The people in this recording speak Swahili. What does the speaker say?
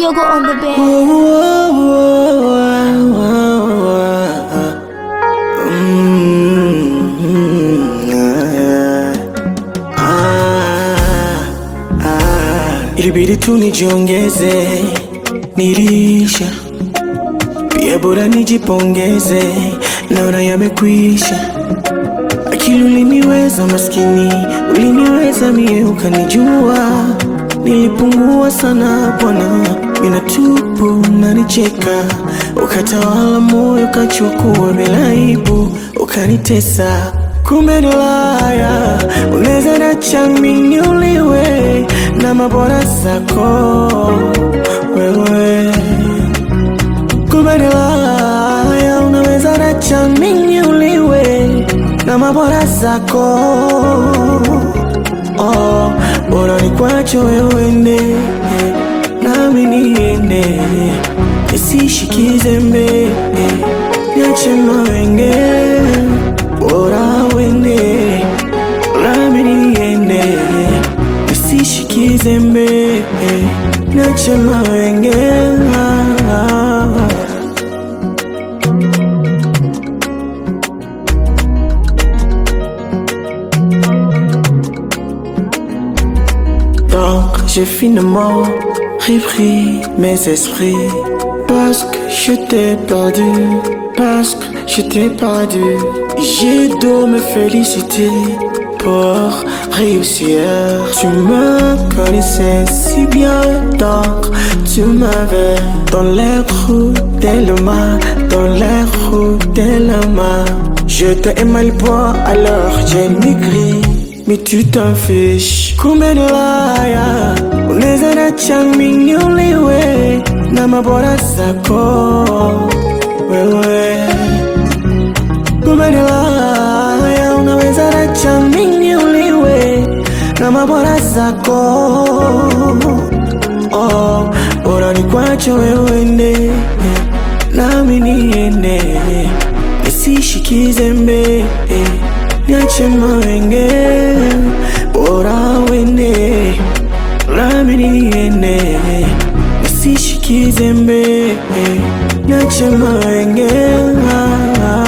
Yogo on the bed. Ilibidi tu nijiongeze, nilisha pia, bora nijipongeze, naona yamekwisha. Akili uliniweza maskini, uliniweza mie, ukanijua nilipungua sana bwana, mina tupu nanicheka, ukatawala moyo, ukachukua bila aibu, ukanitesa kumbe nilaya, unaweza nachamini uliwe na mabora zako wewe kumbe nilaya, unaweza nachamini uliwe na mabora zako oh, bora nikwacho wewe ende nami niende nisishikize mbe niache mawenge bora wende nami niende nisishikize mbe niache mawenge Donc j'ai finalement repris mes esprits Parce que je t'ai perdu Parce que je t'ai perdu J'ai dû me féliciter pour réussir Tu me connaissais si bien donc tu m'avais Dans les roues de main Dans les roues de la main Je t'ai mal bois alors j'ai maigri mais tu t'en fiches kumbe ni laya unaweza nachamini uliwe na mabora zako wewe kumbe ni laya unaweza nachamini uliwe na mabora zako oh, bora ni kwacho wewe ende nami niende nisishikize mbe niache mawenge bora wende nami niende nisishikize mbe niache mawenge